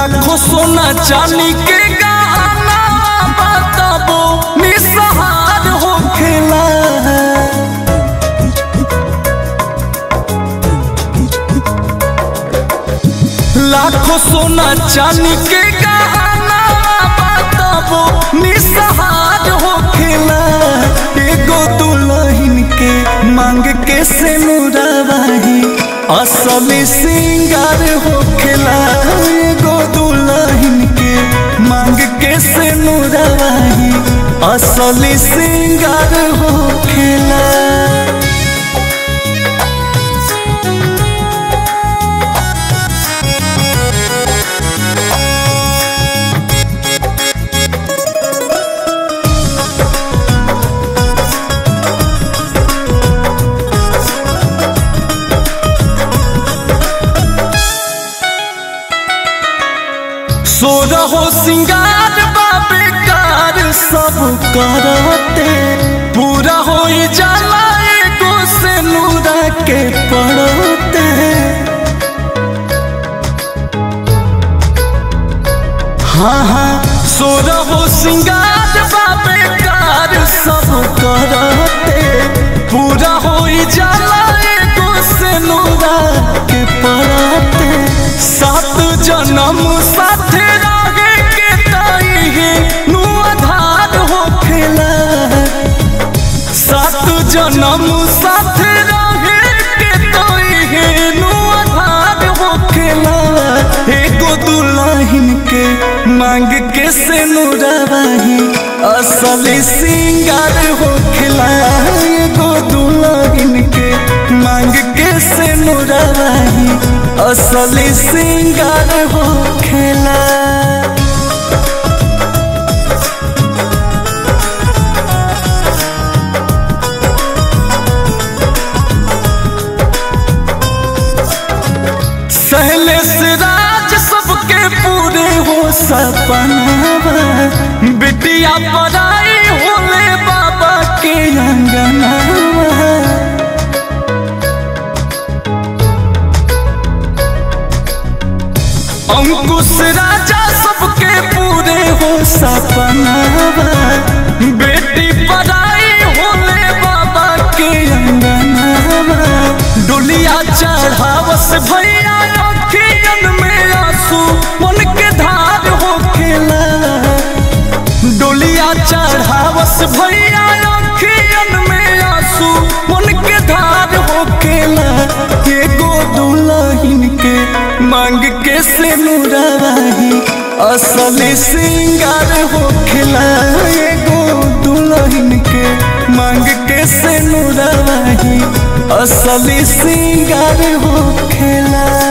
लाखों सोना चांदी के गहना बताबो निसहार होखेला लाखों सोना चांदी के गहना बताबो निसहार होखेला एगो दुल्हन के मांग के से मुराबाही असली सिंगार होखेला एगो दुल्हन के मांग के से मुराबाही असली सिंगार होखेला सो रहो सिंगार बाबे कार सब करते पूरा हो जाला एगो से नूरा के पड़ते हाँ हाँ सो रहो सिंगार बाबे कार सब करते पूरा हो जाला एगो से नूरा के पड़ते सात जन्म साथे रहे के ताई है नु आधार होखेला सात जन्म साथे रहे के ताई है नु आधार होखेला एगो दुल्हन के मांग के से नुराबाही असली सिंगार होखेला एगो दुल्हन के मांग के से नुराबाही असली सिंगार होखेला सहले से राज सबके पूरे हो सपनावा बिटिया पराई होले बाबा के अंगनावा अंकुश राजा सबके पूरे हो सपनावा बेटी पराई होले बाबा के अंगनावा डोलिया चढ़ावस भैया अखियन में आंसू मन के धार होखेला डोलिया चढ़ावस भैया अखियन में आंसू मन के धार होखेला एगो दुल्हन के मांग के से मुराबाही असली सिंगार होखेला एगो दुल्हन के मांग के से मुराबाही असली सिंगार होखेला